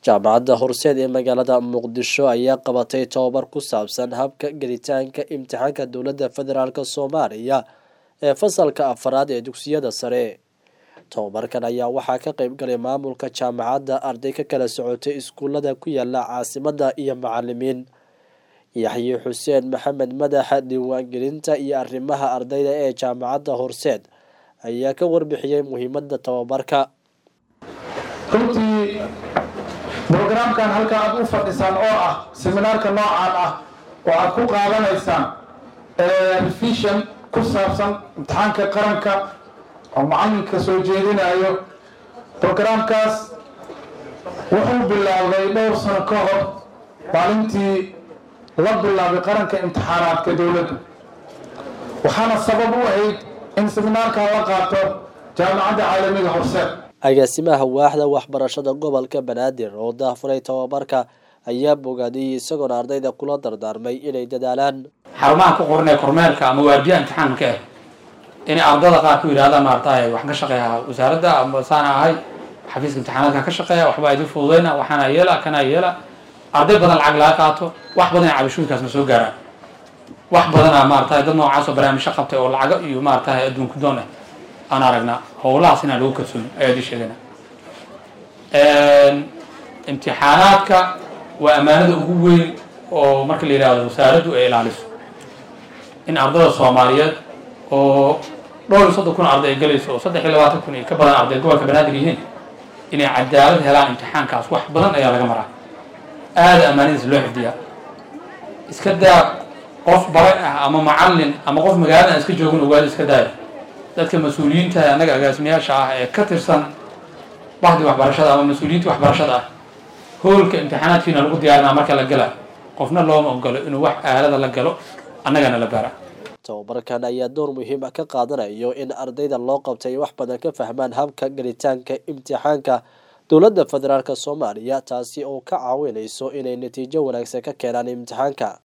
jaamacadda horseed ee magaalada muqdisho ayaa qabatay tobabar ku saabsan habka gelitaanka imtixaanka dowladda federaalk soomaaliya ee fasalka afaraad ee dugsiyada sare tobabarkan ayaa waxaa ka qeyb galay maamulka jaamacadda arday ka kala socotay iskuulada ku yaala caasimadda iyo macalimiin yaxye xuseen maxamed madaxa diiwaangelinta iyo arrimaha ardayda ee jaamacadda horseed ayaa ka warbixiyey muhiimada tobabarka runtii brograamkan halka aad u fadhisaan oo ah seminaarka noocaan ah oo aad ku qaadanaysaan revision ku saabsan imtixaanka qaranka oo macalinka soo jeedinayo brograamkaas wuxuu bilaabay dhowr sano ka hor maalintii la bilaabay qaranka imtixaanaadka dowladda waxaana sabab u ahayd in seminaarkan la qaato jaamacadda caalamiga horseed agaasimaha waaxda waxbarashada gobolka banaadir oo daafuray tobabarka ayaa bogaadiyey isagoona ardayda kula dardaarmay inay dadaalaan xarumaha ku qoran ee kormeerka ama waardiyaha imtixaanka ah inay ardada qaar ku yidhahdaan maarataye waxaan ka shaqeeya wasaaradda ama saana ahay xafiiska imtixaanaadka ka shaqeeya waxbaa idin fududeyna waxaana yeela kana yeela arday badan lacag laga qaato wax badan cabashooyinkaasna soo gaaraan wax badana maarataye dad noocaas oo barnaamijyo qabtay oo lacago iyo maarataye adduunku doon ah aan aragnaa howlahaas inaan lagu kalsooni ayaad ii sheegana imtixaanaadka waa ammaanada ugu weyn oo marka la yidhahdo wasaaraddu ay ilaaliso in ardada soomaaliyeed oo dhowr iyo soddon kun arday ay galayso oo saddex iyo labaatan kun iyo ka badan arday gobolka banaadir yihiin inay cadaalad helaan imtixaankaas wax badan ayaa laga maraa aada ammaanadiis loo xifdiyaa iska daa qof bare ah ama macallin ama qof magaalada aan iska joogin ogaada iska daaya dadka mas-uuliyiinta annaga agaasimayaasha ah ee ka tirsan bahdi waxbarashada ama mas-uuliyiinta waxbarashada ah hoolka imtixaanaadkiina lagu diyaarinaa marka la gala qofna looma ogolo inuu wax aalada la galo annagana la bara tobabarkan ayaa door muhiim ah ka qaadanayo in ardayda loo qabtay wax badan ka fahmaan habka gelitaanka imtixaanka dowladda federaalk soomaaliya taasi oo ka caawinayso inay natiijo wanaagsan ka keenaan imtixaanka